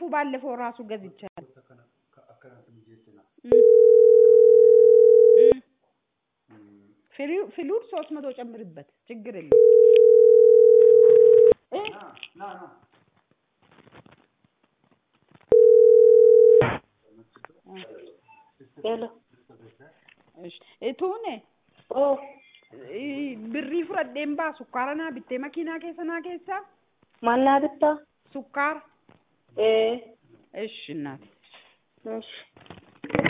ጤፉ ባለፈው ራሱ ገዝቻለሁ። ፍሉድ ሶስት መቶ ጨምርበት ችግር የለውም። ሄሎ Tuune oo birrii fudhadheen baa sukkaara naa bittee makiinaa keessa naa keessaa maal naa bittaa sukkaara ee እሺ እናቴ እሺ